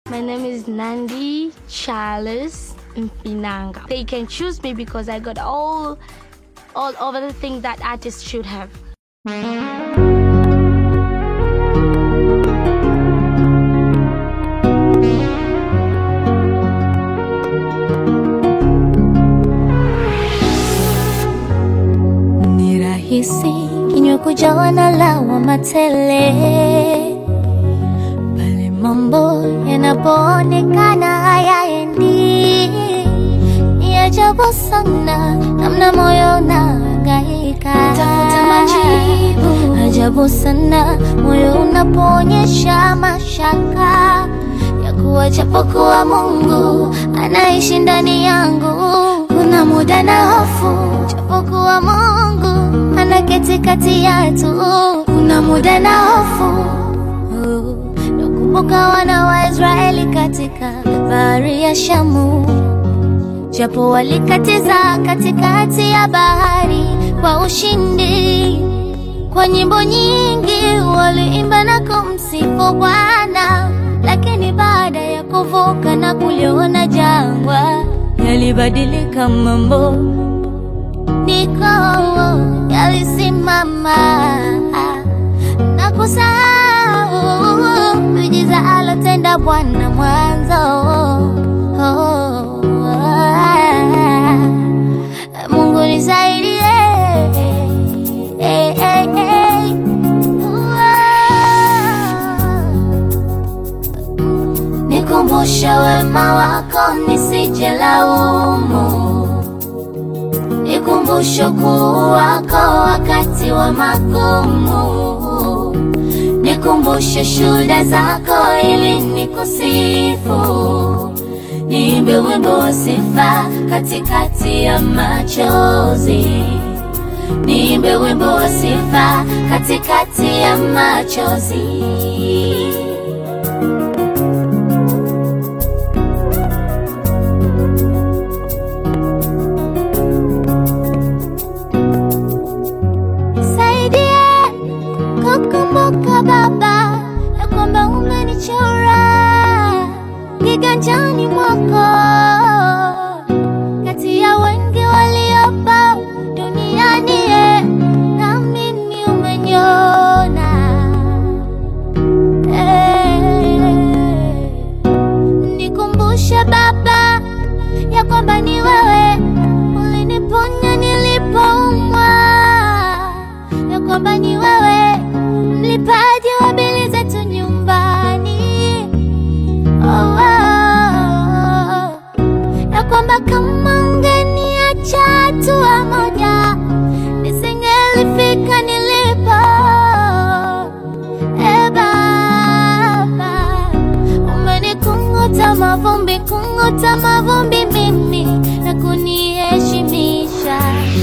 My name is Nandi Charles Mpinanga. They can choose me because I got all all over the things that artists should have. Ni rahisi kinywa kujawa na lawama tele pale mambo yanapoonekana hayaendi. Ni ajabu sana namna moyo unahangaika tafuta majibu. Ajabu sana moyo unapoonyesha mashaka ya kuwa japokuwa Mungu anaishi ndani yangu. Kuna muda na hofu japokuwa Mungu anaketi kati yetu. Kuna muda na hofu nakumbuka wana wa Israeli katika bahari ya Shamu, japo walikatiza katikati ya bahari kwa ushindi. Kwa nyimbo nyingi waliimba na kumsifu Bwana, lakini baada ya kuvuka na kuliona jangwa, yalibadilika mambo, niko yalisimama na kusahau miujiza alotenda Bwana mwanzo. Mungu nisaidie, eh, eh, eh. Nikumbushe wema wako nisije laumu, nikumbushe ukuu wako wakati wa magumu, nikumbushe shuhuda zako ili nikusifu, niimbe wimbo wa sifa katikati ya machozi, niimbe wimbo wa sifa katikati ya machozi. Nisaidie kukumbuka Baba ya kwamba umenichora kiganjani mwako, kati ya wengi waliopo duniani, eh, na mimi umeniona. Eh, Nikumbushe Baba ya kwamba ni wewe uliniponya nilipoumwa, ya kwamba ni wewe mlipaji wa bili zetu nyumbani. Oh, oh, oh. ya kwamba kama ungeniacha hatua moja nisingelifika nilipo. E Baba, umenikunguta mavumbi, kunguta mavumbi mimi na kuniheshimisha.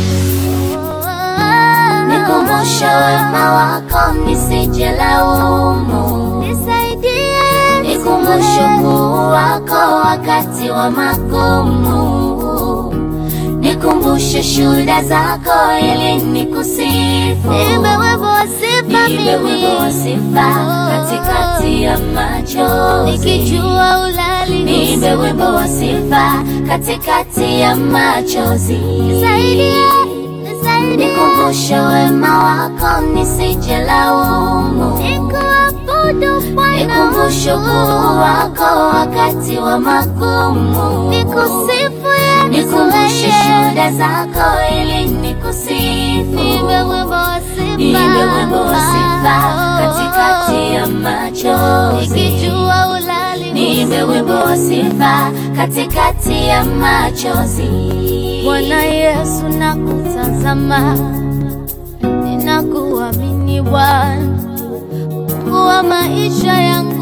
Nikumbushe wema wako nisije laumu, nisaidie, nikumbushe ukuu wako wakati wa magumu, nikumbushe shuhuda zako ili nikusifu, niimbe wimbo wa sifa Niimbe wimbo wa sifa katikati ya machozi. nikijua ulali Niimbe wimbo wa sifa katikati ya machozi. nisaidie, nisaidie Nikumbushe wema wako nisije laumu. nikuabudu Bwana Nikumbushe ukuu wako wakati wa magumu. nikusifu Yesu Nikumbushe wewe. shuhuda zako ili nikusifu. Niimbe wimbo wa sifa Niimbe wimbo wa sifa katikati ya machozi. nikijua ulali Niimbe wimbo wa sifa katikati ya machozi. Bwana Yesu nakutazama, ninakuamini Bwana, Mungu wa maisha yangu